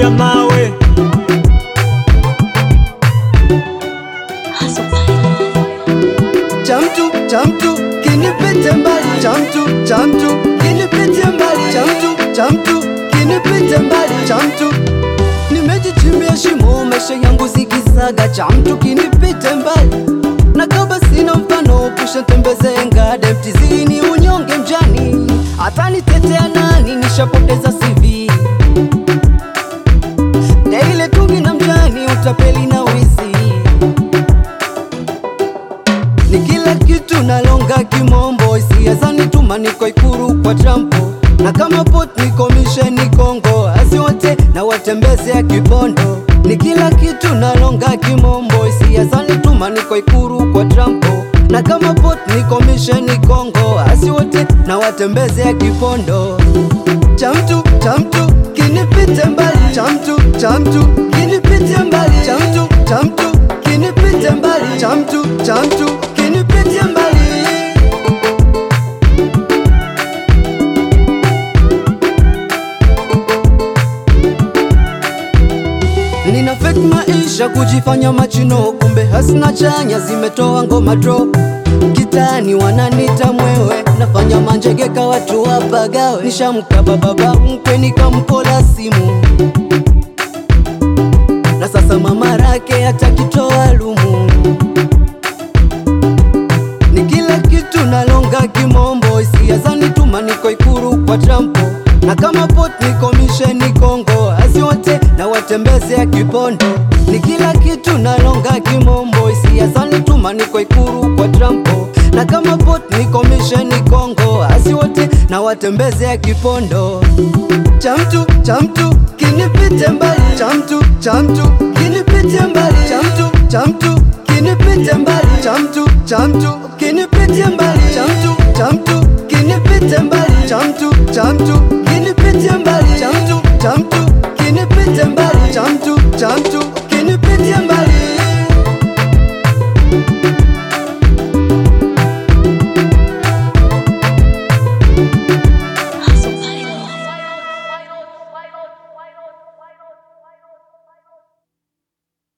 ya mawe. cha mtu cha mtu kinipite mbali cha mtu cha mtu kinipite mbali cha mtu cha mtu kinipite mbali cha mtu nimejichimbia shimo maisha yangu zikisaga cha mtu kinipite mbali na kama sina mfano pusha tembeze ngade mtizini unyonge mjani hata nitetea nani nishapoteza CV daile tungi na mjani utapeli na wizi ni kila kitu nalonga kimombo hisia zanituma niko ikuru kwa trampo na kama pot niko misheni Kongo asi wote na watembeze ya kibondo ni kila kitu nalonga kimombo hisia zanituma niko ikuru kwa trampo na kama pot niko misheni Kongo asi wote na watembeze ya kipondo cha mtu cha mtu kinipite mbali cha mtu cha mtu kinipite mbali cha mtu cha mtu kinipite mbali cha mtu cha mtu kinipite mbali Nina fake maisha kujifanya machino, kumbe hasina chanya, zimetoa ngoma drop kitani, wananita mwewe, nafanya manjegeka watu wapagawe, nishamkaba baba mkwe nikampola simu, na sasa mama rake atakitoa lumu, ni kila kitu nalonga kimombo, hisia zanituma niko ikuru kwa trampo na kama pot niko misheni Kongo, asi wote na watembeze ya kipondo, ni kila kitu nalonga kimombo, hisia zanituma niko ikuru kwa trampo na kama pot niko misheni Kongo, asi wote na watembeze ya kipondo cha mtu cha mtu kinipite mbali cha mtu cha mtu kinipite mbali cha mtu cha mtu kinipite mbali cha mtu cha mtu kinipite mbali cha mtu cha mtu kinipite mbali cha mtu cha mtu kinipite mbali cha mtu cha mtu